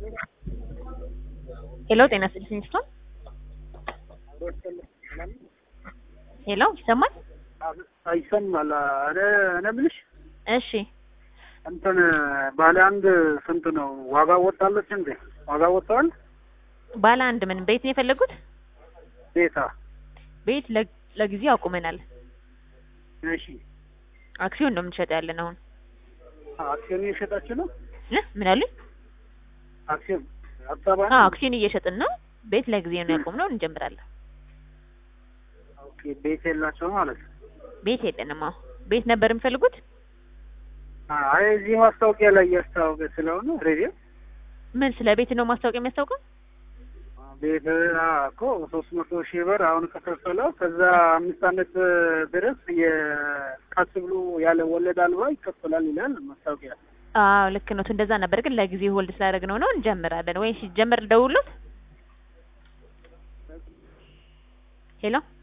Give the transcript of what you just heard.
ሄሎ ጤና ይስጥልኝ ስቶን ሄሎ ይሰማል? ይሰማል። እኔ እኔ የምልሽ እሺ እንትን ባለ አንድ ስንት ነው ዋጋ ወጣለች እንዴ? ዋጋ ወጣል? ባለ አንድ ምን ቤት ነው የፈለጉት? ቤታ ቤት ለ- ለጊዜው አቁመናል። እሺ አክሲዮን ነው የምንሸጠው ያለን አሁን አክሲዮን እየሸጣችሁ ነው? እ ምን አሉኝ? አክሲዮን አዲስ አበባ አዎ ነው? አክሲዮን እየሸጥን ነው። ቤት ለጊዜው ነው ያቆምነው፣ እንጀምራለን። ኦኬ ቤት የላቸው ማለት ነው። ቤት የለንም። አዎ ቤት ነበር የሚፈልጉት? አይ እዚህ ማስታወቂያ ላይ እያስታወቀ ስለሆነ ሬዲዮ ምን ስለ ቤት ነው ማስታወቂያ የሚያስታውቀው? ቤት አዎ እኮ ሶስት መቶ ሺህ ብር አሁን ከከፈለው ከዛ አምስት አመት ድረስ የቀስ ብሎ ያለ ወለድ አልባ ይከፈላል ይላል ማስታወቂያ። አዎ ልክ ነው። እንደዛ ነበር ግን ለጊዜው ሆልድ ስላደረግነው ነው እንጀምራለን። ወይ ሲጀመር ደውሉት። ሄሎ